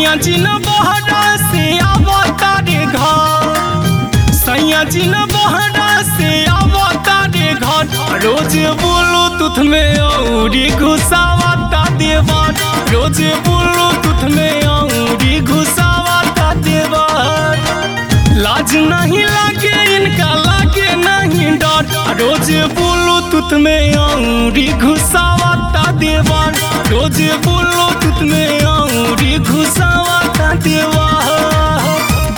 सैया जी न बहरा से आवता रे घर सैया जी न बहरा से आवता रे घर रोज बोलो तुथ में औरी घुसावता देवर रोज बोलो तुथ में औरी घुसावता देवर लाज नहीं लागे इनका लागे नहीं डर रोज बोलो तुत में औरी घुसावता देवर रोज बोलो तुत में औरी घुसावता देवर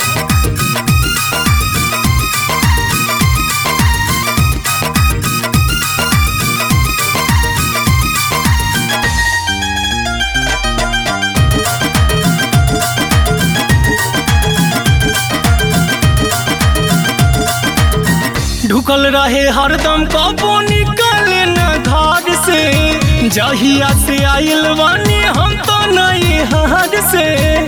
ढुकल रहे हरदम कबो निकले न घर से जहिया से आइल बानी हम तो नहीं हार से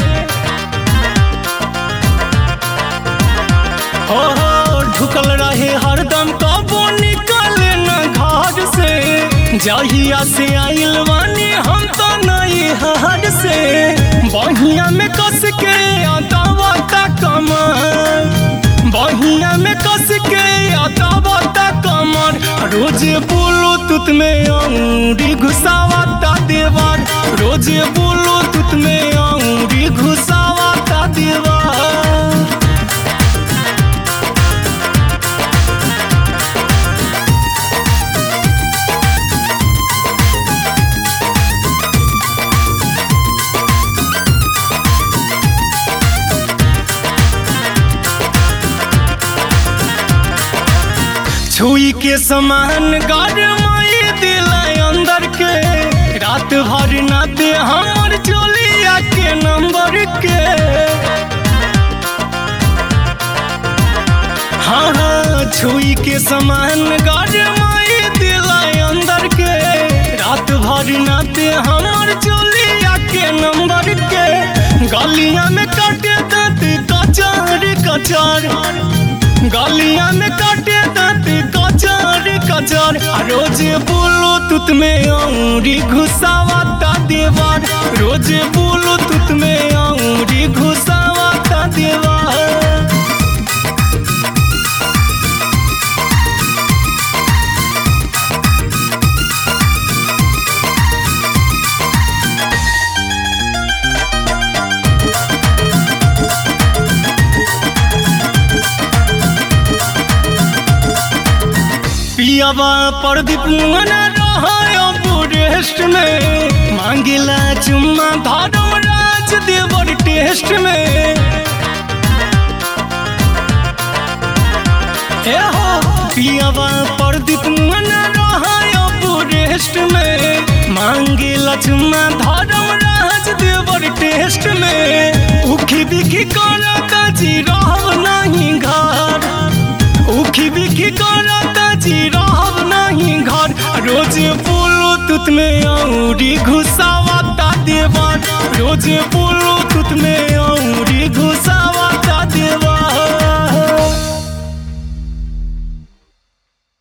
हो हो ढुकल रहे हरदम कबो निकले न घर से जहिया से आइल बानी हम तो नहीं हार से बहिया में कस के अदावता कमर बहिया में कस के अदावता कमर रोज बोलो तुत में औरी घुसावता देवर रोज बोलो तुत में औरी घुसावता देवर छुई के समान गरमाई दिल अंदर के रात भर न दे हमर चोलिया के नंबर के हाँ हाँ छुई के समान गरमाई दिल अंदर के रात भर न दे हमर चोलिया के नंबर के गलिया में काटे दांत कचार कचार गलिया में काटे दांत कचार कचार आ रोज बोलो तुत में औरी घुसावता देवर रोज बोलो तुत में औरी घुसावता देवर पियावा प्रदीप मना रहा बुरेस्ट में मांगिला चुम्मा धर्म राज देवर टेस्ट में ए हो पियावा प्रदीप मना रहा बुरेस्ट में मांगिला चुम्मा धर्म राज देवर टेस्ट में उखी बिखी करता जी रहब नहीं घर उखी बिखी करता जी रहब नहीं घर रोज बोलो तुत में औरी घुसावता देवर रोज बोलो तुत में औरी घुसावा